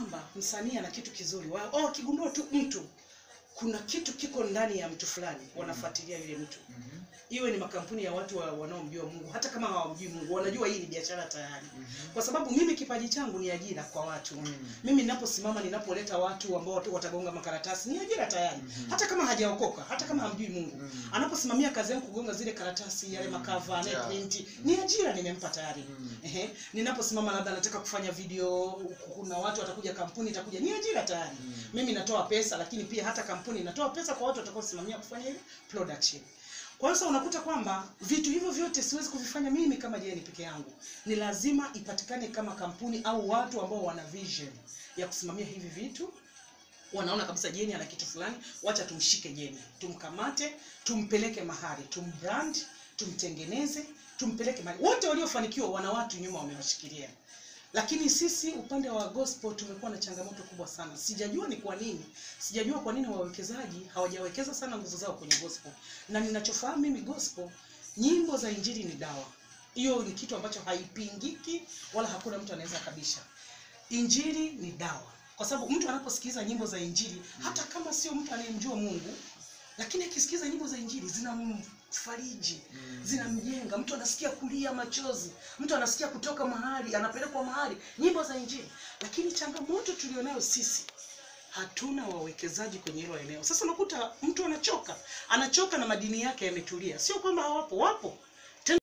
kwamba msanii ana kitu kizuri wa, oh, akigundua tu mtu kuna kitu kiko ndani ya mtu fulani wanafuatilia yule mtu Mhm. iwe ni makampuni ya watu wa, wanaomjua Mungu hata kama hawamjui Mungu wanajua hii ni biashara tayari Mhm. kwa sababu mimi kipaji changu ni ajira kwa watu Mm. mimi ninaposimama ninapoleta watu ambao watu watagonga makaratasi ni ajira tayari Mhm. hata kama hajaokoka hata kama hamjui Mungu Mm. anaposimamia kazi yangu kugonga zile karatasi yale Mm. makava Yeah. anayeprint ni ajira nimempa tayari Mm. Ehe, ninaposimama labda nataka kufanya video, kuna watu watakuja, kampuni itakuja, ni ajira tayari. Mm. Mimi natoa pesa, lakini pia hata kampuni inatoa pesa kwa watu watakaosimamia kufanya ile production. Kwa hiyo sasa unakuta kwamba vitu hivyo vyote siwezi kuvifanya mimi kama Jeni peke yangu, ni lazima ipatikane kama kampuni au watu ambao wana vision ya kusimamia hivi vitu wanaona kabisa Jeni ana kitu fulani, wacha tumshike Jeni, tumkamate, tumpeleke mahali, tumbrand, tumtengeneze, tumpeleke mahali. Wote waliofanikiwa wana watu nyuma wamewashikilia, lakini sisi upande wa gospel tumekuwa na changamoto kubwa sana. Sijajua ni kwa nini, sijajua kwa nini wawekezaji hawajawekeza sana nguvu zao kwenye gospel, na ninachofahamu mimi gospel, nyimbo za injili ni dawa. Hiyo ni kitu ambacho haipingiki wala hakuna mtu anaweza kabisha. Injili ni dawa, kwa sababu mtu anaposikiliza nyimbo za injili, hata kama sio mtu anayemjua Mungu, lakini akisikiza nyimbo za injili zinamfariji, Mm. zinamjenga. Mtu anasikia kulia machozi, mtu anasikia kutoka mahali, anapelekwa mahali, nyimbo za injili. Lakini changamoto tulionayo sisi hatuna wawekezaji kwenye hilo eneo. Sasa unakuta mtu anachoka, anachoka na madini yake yametulia. Sio kwamba hawapo, wapo,